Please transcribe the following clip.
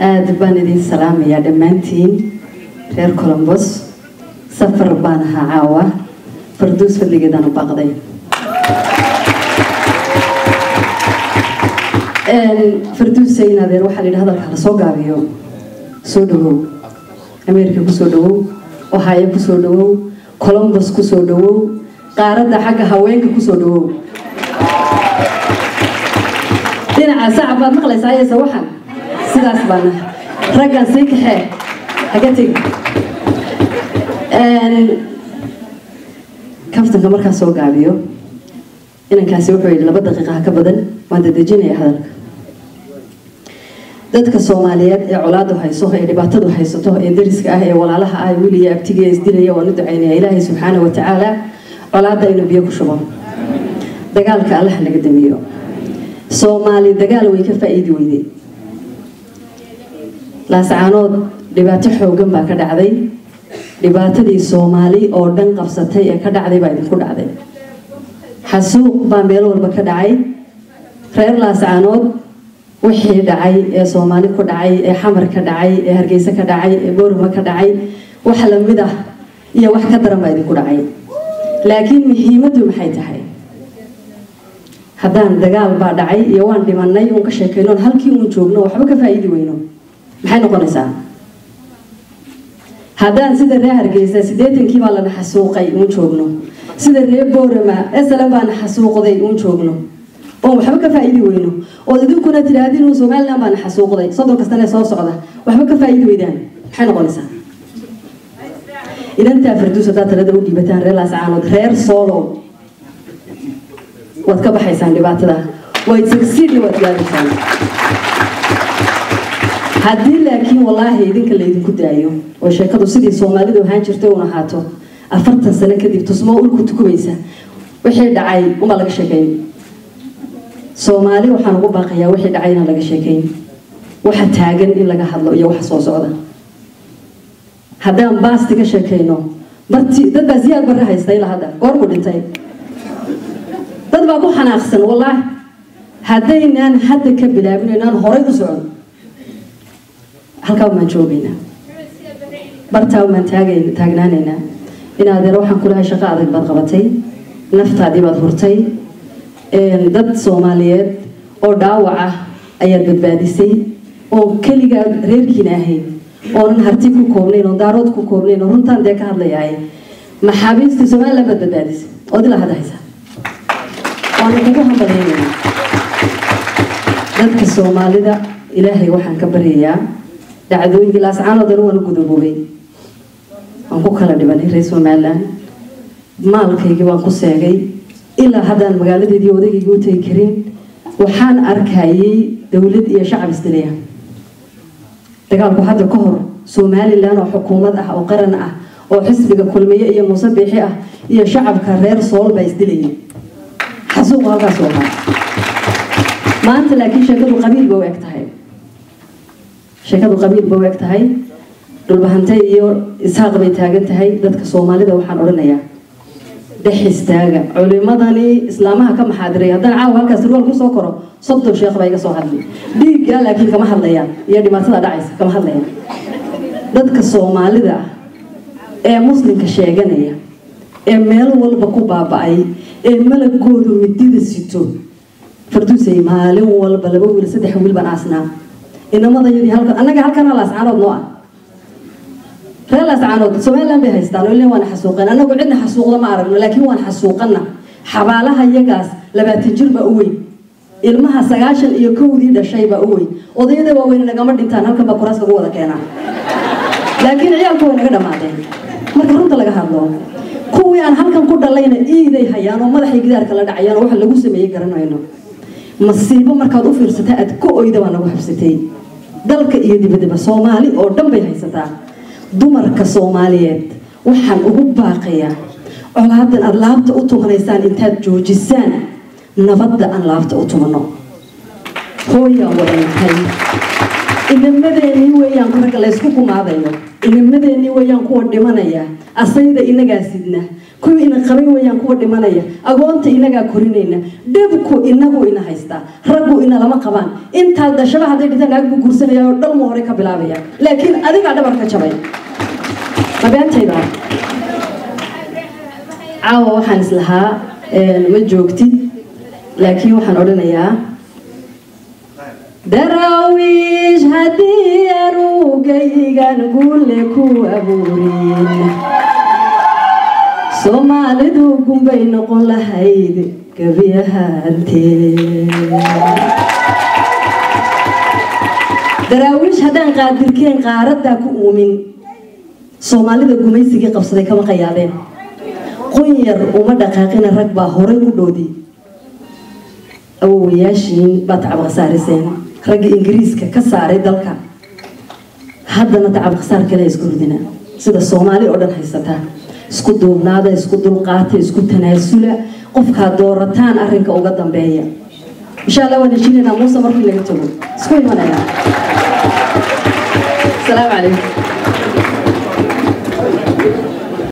aada baan idin salaamayaa dhammaantiin reer colombos safar baan ahaa caawa farduus fadligeedaan u baaqday farduusayn adeer waxaa la yidhi hadalka la soo gaabiyo soo dhawow ameerika kusoo dhawow ohaayo kusoo dhawow colombos kusoo dhawow qaaradda xagga haweenka kusoo dhawow dhinaca sacab baad maqlaysaa ayaysa waxan sidaas baana raggan sii kaxee haga tegi kaftanka markaa soo gaabiyo inankaasi wuxuu yidhi laba daqiiqa ha ka badan waan dadejinaya hadalka dadka soomaaliyeed ee colaadu hayso ee dhibaatadu haysato ee dariska ah ee walaalaha ah wiil iyo abtiga isdilaya waan u ducaynaya ilaahay subxaana wa tacaala colaadda inuu biyo ku shubo dagaalka allaha laga damiyo soomaali dagaal way ka faa'iidi weyday laascaanood dhibaato xoogan baa ka dhacday dhibaatadii soomaali oo dhan qabsatay ee ka dhacday baa idinku dhacday xasuuq baa meel walba ka dhacay reer laascaanood wixii dhacay ee soomaali ku dhacay ee xamar ka dhacay ee hargeysa ka dhacay ee boorama ka dhacay wax lamid ah iyo wax ka daran baa idinku dhacay laakiin muhiimaddu maxay tahay haddaan dagaal baa dhacay iyo waan dhimanay uun ka sheekaynoon halkii uun joogno waxba ka faa'iidi weyno maxay noqonaysaa haddaan sida reer hargeysa siddeetankii baa lana xasuuqay uun joogno sida reer boorama eslan baana xasuuqday uun joogno oon waxba ka faa'iidi weyno ood idinkuna tidhaahdin uun somalilan baana xasuuqday soddonka sane soo socda waxba ka faa'iidi weydaan maxay noqonaysaa idantaa farduus haddaad talada u dhiibataan reer laascaanood reer soolow waad ka baxaysaan dhibaatada wayd sagsiidna waad gaadaysaan haddii laakiin wallaahi idinka laydinku daayo oo sheekadu sidii soomaalidu ahaan jirtay uun ahaato afartan sano kadib tusmoo ulku tukumaysa wixii dhacay unbaa laga sheekayn soomaali waxaan ugu baaqayaa wixii dhacay inaan laga sheekayn waxa taagan in laga hadlo iyo waxa soo socda haddaan baasti ka sheekayno barti dad baa siyaad barre haysta ilaa hadda goorku dhintay dad baa ku xanaaqsan wallaahi haddaynaan hadda ka bilaabin inaan horay u socon halkaa baan joogaynaa bartaa baan taagnaanaynaa in adeer waxaan kulahay shaqo adag baad qabatay naftaadii baad hurtay dad soomaaliyeed oo dhaawac ah ayaad badbaadisay oo keligaa reerkiina ahayd oonan harti ku koobnayn oo daarood ku koobnayn oo runtaan dee ka hadlayaay maxaabiistii somaliland baad badbaadisay ood ilaa hadda haysaa waana kugu hambalyaynayna dadka soomaalida ilaahay waxaan ka baryayaa dhacdooyinkii laascaanoo dhan waan u gudaboobay waan ku kala dhibanay reer somaliland maalkaygii waan ku seegay ilaa haddaan magaaladeedii odaygayga u tegi karin waxaan arkayay dowlad iyo shacab isdilaya dagaalku hadda ka hor somalilan oo xukuumad ah oo qaran ah oo xisbiga kulmiye iyo muuse biixi ah iyo shacabka reer sool baa isdilayay xasuuqu halkaas u ahaa maanta laakiin sheekadu qabiil ba u eg tahay sheekadu qabiil ba u eg tahay dhulbahante iyo ishaaq bay taagan tahay dadka soomaalida waxaan odhanayaa dhex istaaga culimadani islaamaha ka maxaadiray haddaan caawa halkaas ruwal kusoo koro soddon sheekh baa iga soo hadlay dhiigga laakiin kama hadlayaan iyo dhibaatada dhacaysa kama hadlayaan dadka soomaalida ah ee muslimka sheeganaya ee meel walba ku baaba'ay ee malagoodu midida sito farduusay maalin walba laba wiil saddex wiil baan aasnaa inamadayadii halkan annaga halkana laascaanood noo ah reer laascaanood somaliland bay haystaan oo ilaa waan xasuuqeen annagu cidna xasuuqda ma aragno laakiin waan xasuuqana xabaalaha iyagaas labaatan jir baa u weyn ilmaha sagaashan iyo kowdii dhashay baa u weyn odayada waaweyn nagama dhintaan halkan baa kuraas lagu wada keenaa laakiin ciyaalku way naga dhammaadeen marka runta laga hadlo kuwii aan halkan ku dhalayna iiday hayaan oo madaxay gidaarka la dhacayaan oo waxa lagu sameeyey garanayno masiibo markaad u fiirsata aad ka oyda baa nagu habsatay dalka iyo dibadaba soomaali oo dhan bay haysataa dumarka soomaaliyeed waxaan ugu baaqayaa colaadan aada laabta u tumanaysaan intaad joojisaan nabadda aan laabta u tumano hooyaan wadantay inamadeenii weeyaan ragga laysku kumaadayo inamadeenii weeyaan kuwa dhimanaya asayda inagaa sidna kuwii ina qabay weyaan kuwa dhimanaya agoonta inagaa korinayna dhibku inagu ina haystaa raggu ina lama qabaan intaa dashaba hadday dhintaan naag buu guursanaya oo dhalmu hore ka bilaabaya laakiin adigaa dhabarka jabay mabeentayda caawa waxaan islahaa ma joogtid laakiin waxaan odhanayaa daraawiish haddii arugaygan guule ku abuurin soomaalidu gunbay noqon lahayd gebi ahaantee daraawiish haddaan qaadirkeen qaaraddaa ku uumin soomaalida gumaysigii qabsaday kama qayaadeen qunyar uma dhaqaaqina rag baa horay u dhoodi awowayaashiin baa tacab khasaariseen ragga ingiriiska ka saaray dalka haddana tacab khasaar kale isku ridina sida soomaali oo dhan haysataa isku duubnaada isku dulqaata isku tanaasula qofkaad doorataan arrinka uga dambeeya insha allah waan heshiinaynaa muuse markii laga tago isku imanaya asalaamu calaykum